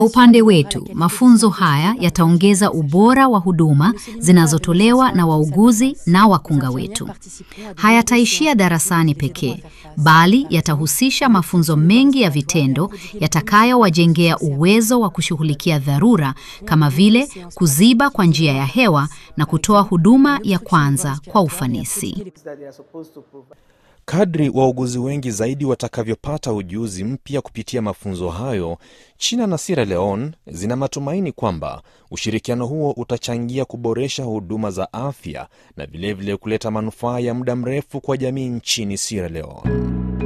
Upande wetu, mafunzo haya yataongeza ubora wa huduma zinazotolewa na wauguzi na wakunga wetu. Hayataishia darasani pekee, bali yatahusisha mafunzo mengi ya vitendo yatakayowajengea uwezo wa kushughulikia dharura kama vile kuziba kwa njia ya hewa na kutoa huduma ya kwanza kwa ufanisi. Kadri wauguzi wengi zaidi watakavyopata ujuzi mpya kupitia mafunzo hayo, China na Sierra Leone zina matumaini kwamba ushirikiano huo utachangia kuboresha huduma za afya na vilevile kuleta manufaa ya muda mrefu kwa jamii nchini Sierra Leone.